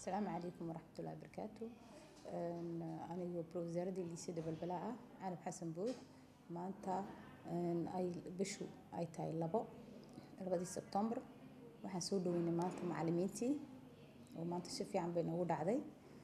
asalaamu calaykum waraxmatullahi wabarakaatu anigu wasaaradii liisada balbalaa ah canab xasan buux maanta ay bishu ay tahay labo labadii sebtembar waxaan soo dhaweynay maanta macalimiintii oo maanta si fiican bay noogu dhacday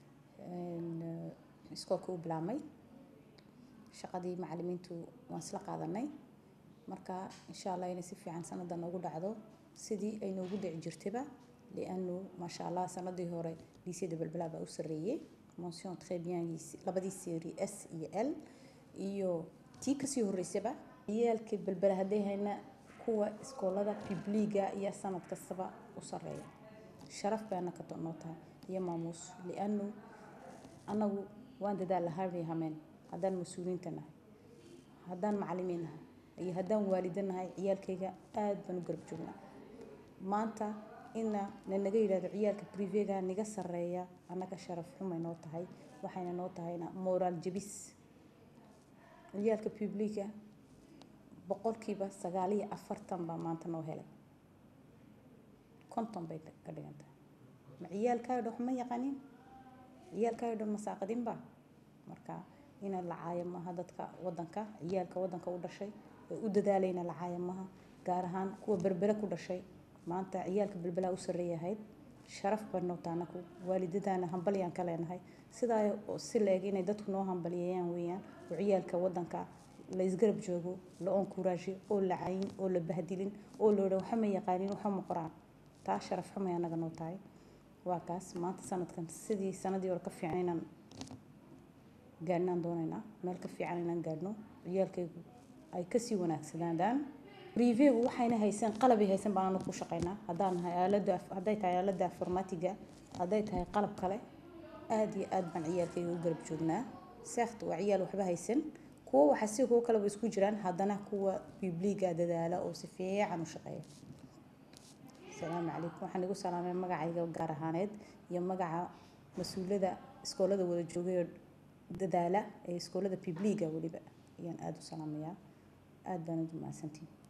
iskoolka u bilaabmay shaqadii macalimiintu waan isla qaadanay marka insha allah inay si fiican sanada noogu dhacdo sidii ay noogu dhici jirtayba lianu maasha allah sanadii hore liisyada balbalaa baa u sarreeyey mention très bien labadii série s iyo l iyo tii kasii horeysaba ciyaalkii balbala hadday hayna kuwa iskoolada bibliga iyo sanad kastaba u sarreeya sharaf baana ka noo tahay iyo maamuus lianu anagu waan dadaal lahaabay hameen haddaan mas-uuliyiinta nahay haddaan macalimiin nahay iyo haddaan waalido nahay ciyaalkayga aad baan u garab joognaa maanta ina nanaga yidhahdo ciyaalka brivega niga sarreeya annaga sharaf xumay noo tahay waxayna noo tahayna moraal jebis ciyaalka publiga boqolkiiba sagaal iyo afartan baa maanta noo helay konton bay ka dhigan tahay ma ciyaalkaayo dhan waxma yaqanin ciyaalkaayo dhan masaaqadinba marka ina la caayo maaha dadka wadanka ciyaalka wadanka u dhashay ee u dadaalayna la caayo maaha gaar ahaan kuwa berbere ku dhashay maanta ciyaalka balbalaa u sarreeyahayd sharaf baa noo tahay anaku waalidadaana hambalyaan ka leenahay sidaa si leeg inay dadku noo hambalyeeyaan weeyaan oo ciyaalka wadanka la isgarab joogo la onkuraasho oo la cayin oo la bahdilin oo la odhan waxa ma yaqaanin waxa ma qoraan taa sharaf xumay anaga noo tahay waa kaas maanta sanadkan sidii sanadii hore ka fiican inaan gaadhnaan doonaynaa meel ka fiican inaan gaadhno ciyaalkaygu ay kasii wanaagsanaadaan review waxayna haysan qalabay haysan baan anagu ku shaqaynaa haddaan nahay aalada hadday tahay aalada informatiga hadday tahay qalab kale aada iyo aad baan ciyaalkayga u garab joognaa seekt waa ciyaal waxba haysan kuwa waxa si kuwo kaleba isku jiraan haddana kuwa bibliga dadaala oo si fiican u shaqeeya asalaamu calaykum waxaan igu salaamay magacayga gaar ahaaneed iyo magaca mas-uulada iskoolada wada joogay oo dadaala ee iskoolada bibliga weliba ayaan aada u salaamayaa aada baan ugu mahadsantihin